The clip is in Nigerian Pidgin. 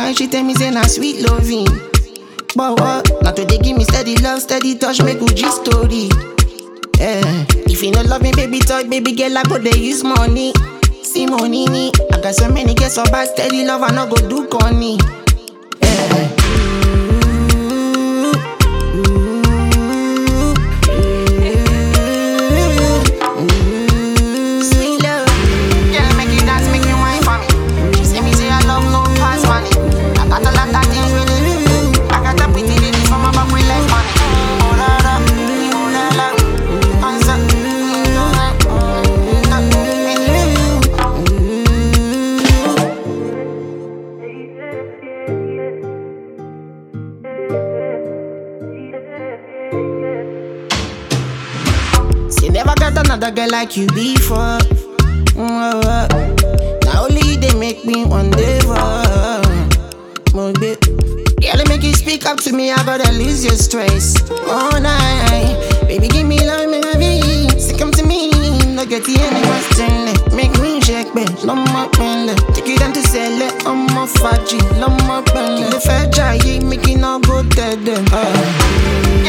why she tell me say na sweet loving? But what? Now today give me steady love, steady touch, make Gucci story. Yeah. If you no love me, baby talk, baby girl, I go dey use money. See money, ni. I got so many girls so bad, steady love, I no go do corny. Yeah. Sweet love. Girl, make you dance, make you wine for me. She say me say I love no pass money. I got a lot of things with it. I got a pretty lady from my back with like money. Oh la la, oh la la. Hands up, oh la la. She never got another girl like you before. Mm, oh, oh. Now only they make me one day for. More bit. Girl, make you speak up to me, I gotta lose your stress. All night, baby, give me love, me love it. Say come to me, no get the any question. left. Make me shake, babe, love my pen. Take you down to sell it, I'm a faji, love my pen. The fair try, make it not go dead. Uh.